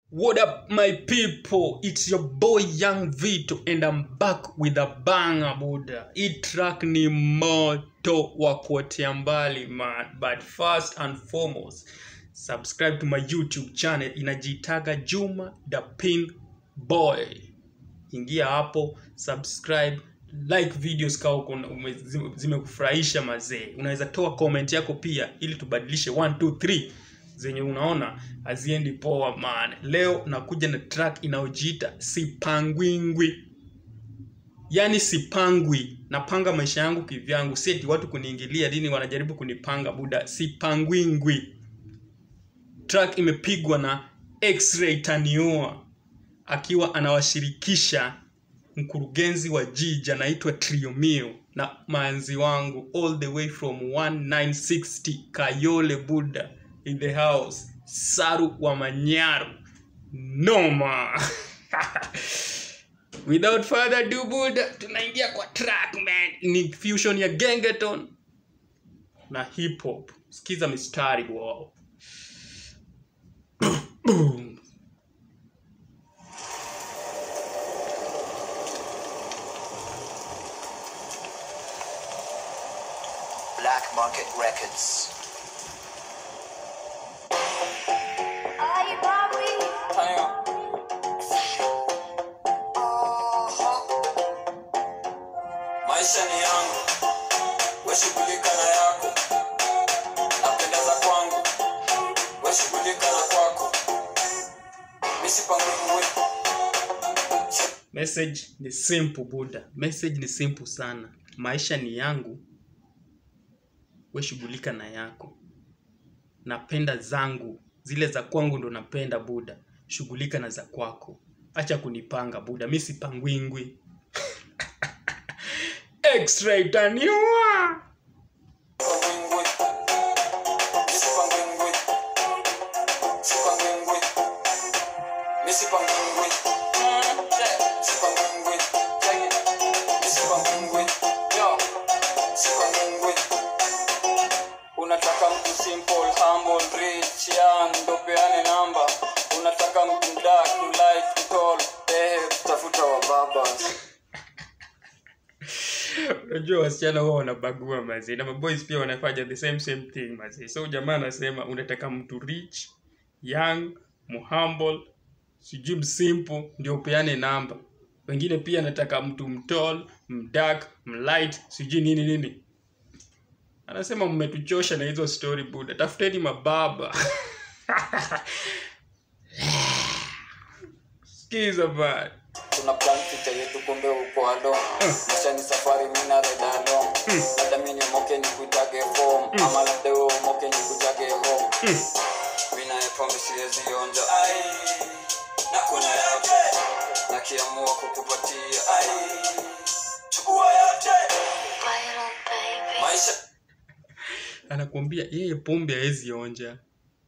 What up, my people? It's your boy Young Vito, and I'm back with a banger, Buddha. Hii track ni moto wa kuotea mbali, man. But first and foremost, subscribe to my YouTube channel inajitaga Juma the Pin Boy. Ingia hapo, subscribe, like videos kama uko na- ume- zime- zimekufurahisha mazee. Unaweza toa comment yako pia ili tubadilishe 1 2 3 zenye unaona haziendi poa man. Leo nakuja na track inayojiita Sipangwingwi. Yaani sipangwi, napanga maisha yangu kivyangu, si eti watu kuniingilia dini wanajaribu kunipanga buda. Sipangwingwi. Track imepigwa na X-Ray Taniua akiwa anawashirikisha mkurugenzi wa jiji anaitwa Triomio na manzi wangu all the way from 1960 Kayole Buddha in the house Saru wa Manyaru noma without further ado Buddha tunaingia kwa track man ni fusion ya gengeton na hip hop sikiza mistari wow Boom. Black Market Records. Ay, papi. maisha ni yangu weshughulika na yako napendeza kwangu weshughulika na kwako misipangwe message ni simple buda message ni simple sana maisha ni yangu we shughulika na yako napenda zangu zile za kwangu ndo napenda buda shughulika na za kwako acha kunipanga buda mi sipangwingwi X-ray taniua Sipangwingwi. Misipangwingwi. Sipangwingwi. Misipangwingwi. Sipangwingwi. Misipangwingwi. Yo. Sipangwingwi. unataka mtu simple humble rich young ndo peane namba unataka mtu dark to light to tall eh tafuta wa babas unajua wasichana huwa wanabagua mazee na maboys pia wanafanya the same same thing mazee so jamaa anasema unataka mtu rich young muhumble sijui msimple ndio upeane namba wengine pia anataka mtu mtall mdark mlight sijui nini nini anasema mmetuchosha na hizo story buda tafuteni mababa skiza bad tuna plan future yetu kumbe uko alo maisha ni safari mina reda along labda mi niomoke ni kuitage home ama labda we umoke ni kuitage home mina pombe siwezi onja ai na kuna yote nakiamua kukupatia ai chukua yote Viral, baby. maisha anakuambia yeye pombe hawezi onja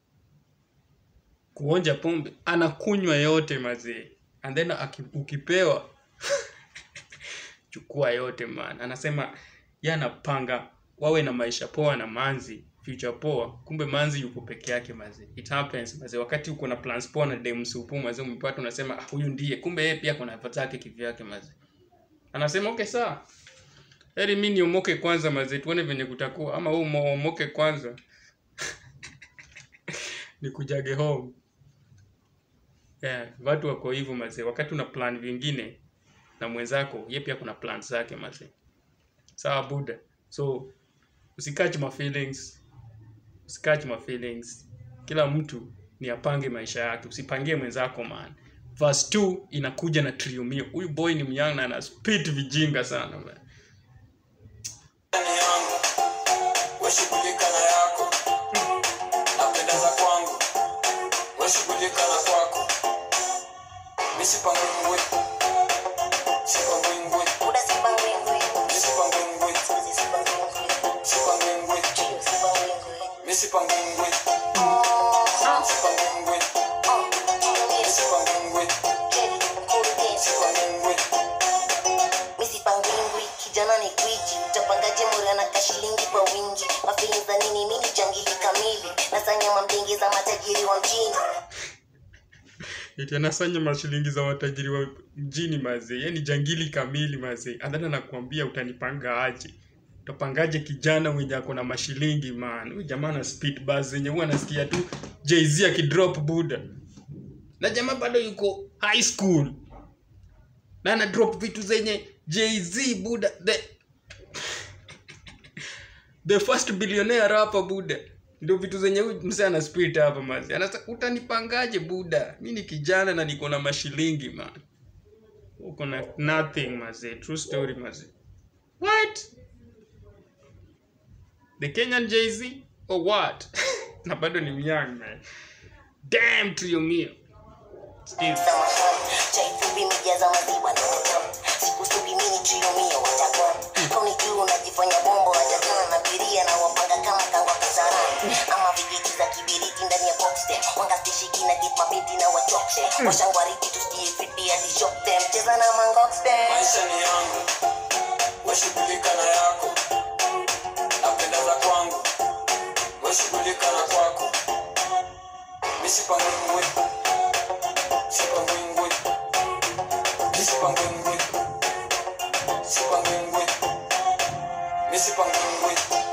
kuonja pombe anakunywa yote mazee and then aki- ukipewa chukua yote man anasema ye anapanga wawe na maisha poa na manzi future poa kumbe manzi yuko peke yake mazee it happens mazee wakati uko na plans poa na demsupu mazee umepata unasema ah, huyu ndiye kumbe yeye pia kuna nafasi yake kivyake mazee anasema okay sawa heri mi niomoke kwanza mazee tuone venye kutakuwa ama huu umoke kwanza nikujage home yeah, watu wako hivyo mazee wakati una plan vingine na mwenzako ye pia kuna plan zake mazee sawa buda so usikach my feelings usikach my feelings kila mtu ni apange maisha yake usipangie mwenzako man verse 2 inakuja na triumio huyu boy ni myang na ana spit vijinga sana man. ni yangu weshughulika na yako napendeza kwangu weshughulika na kwako misipangwingwi sipangwingwi Buda sipangwingwi. misipangwingwi Sizi sipangwingwi. sipangwingwi Chiyo sipangwingwi. misipangwingwi Oh, sipangwingwi oh, chiyo yes. misipangwingwi Kelly, mkurugenzi. sipangwingwi Mi sipangwingwi. Kijana ni gwiji utapangaje mura na kashilingi kwa wingi mafilin za nini mini jangili kamili nasanya mamdenge za matajiri wa mjini eti anasanya mashilingi za watajiri wa mjini mazee yani jangili kamili mazee adhani anakuambia utanipanga aje utapangaje kijana mwenye ako na mashilingi man huyu jamaa na speed bus zenye huwa anasikia tu jz akidrop buda na jamaa bado yuko high school na ana drop vitu zenye jz buda the, the first billionaire hapa buda ndio vitu zenye huyu msee ana spirit hapa mazi anasa utanipangaje buda mi ni kijana na niko na mashilingi man uko na nothing mazi true story mazi what the kenyan jz or what na bado ni myang man damn trio mio Steve. chaifupi mijaza maziwa na matamu sikusudi mini triomio watakwa kauni juu unajifanya bombo wajakana na biria na wapanga kama kangwa kasarani ama vijiti za kibiriti ndani ya boxtem wanga stishiki na get mabinti na wachokse washangwariti tusikie fiti hadi shock them cheza na mangoxtem maisha ni yangu weshughulika na yako napenda za kwangu weshughulika na kwako misipangwingwe sipangwingwe misipangwingwe sipangwingwe misipangwingwe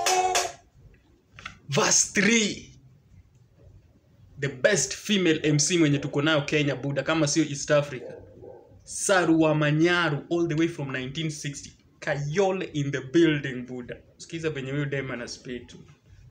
verse 3 the best female mc mwenye tuko nayo kenya buda kama sio east africa sarua manyaru all the way from 1960 kayole in the building buda sikiza venye huyu dem ana spit tu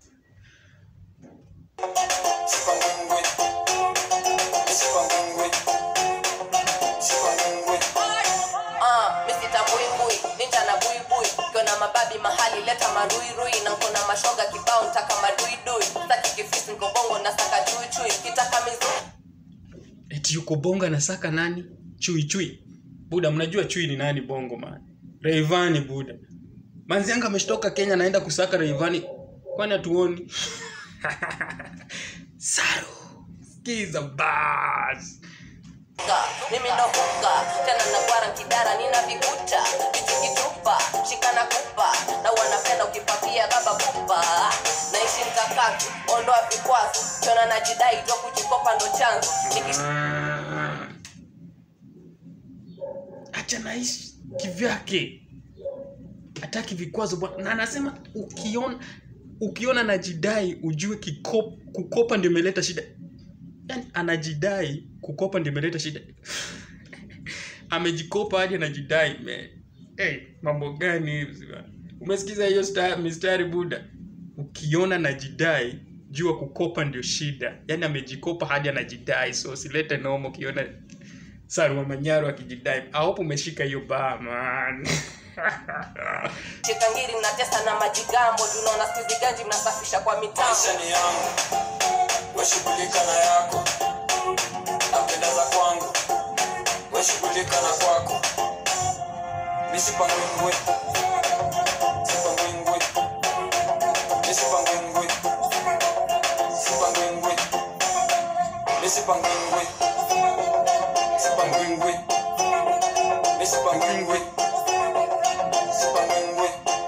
sipangwingwe misipangwingwe sipangwingwe Ah, misita buibui ninja na buibui kiona mababi mahali leta maruirui na nkona mashoga kibao ntaka maduidui saki kifisi nkobongo na saka chuichui kitaka mizu eti yuko bongo anasaka nani chui chui buda mnajua chui ni nani bongo man reivani buda manzianga ameshtoka kenya naenda kusaka reivani kwani hatuoni saru skiza bas Ka, mimi ndo huka tena nagwara nkidara nina vikuta vichikitupa shikana kupa na wanapenda ukipapia baba pupa naishi mkakati ondoa vikwazo kiona najidai jo kujikopa ndo chanzo Nikish- Ah. acha naishi kivyake hataki vikwazo bwana na anasema ukiona ukiona najidai ujue kikop, kukopa ndio imeleta shida yani anajidai kukopa ndio imeleta shida amejikopa hadi anajidai man hey, mambo gani hivi bwana? umesikiza hiyo sta- mistari buda ukiona najidai jua kukopa ndio shida yaani amejikopa hadi anajidai so silete nomo ukiona sarua manyaro akijidai ahope umeshika hiyo baa man shikangiri mnatesa na majigambo tunaona skuizi ganji mnasafisha kwa mitambo maisha ni yangu weshughulika na yako napenda za kwangu weshughulika na kwako misipangwingwe sipangwingwe misipangwingwe sipangwingwe misipangwingwe sipangwingwe misipangwingwe sipangwingwe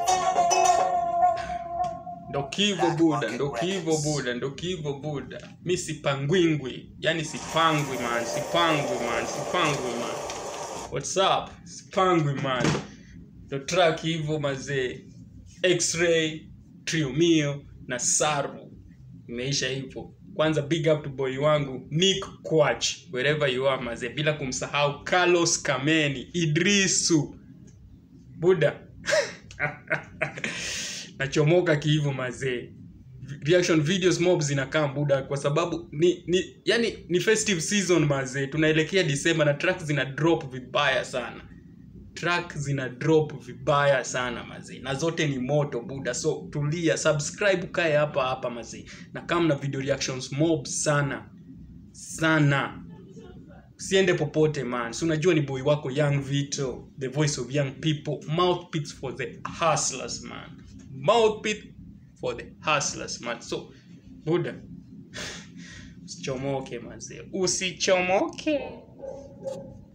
ndo kivo buda ndo kivo buda ndo kivo buda mi sipangwingwi yani sipangwi man sipangwi man sipangwi man what's up sipangwi man ndo track hivo mazee x-ray triomio na saru imeisha hivyo kwanza big up to boy wangu nick quach wherever you are mazee bila kumsahau carlos kameni idrisu buda nachomoka kihivo mazee reaction videos mob zinakaa muda kwa sababu ni, ni yani ni festive season mazee tunaelekea disemba na track zina drop vibaya sana track zina drop vibaya sana mazee na zote ni moto buda so tulia subscribe kae hapa hapa mazee na kama na video reactions mob sana sana usiende popote man si unajua ni boy wako young vito the voice of young people mouthpiece for the hustlers man mouthpiece for the hustlers man so buda usichomoke mazee usichomoke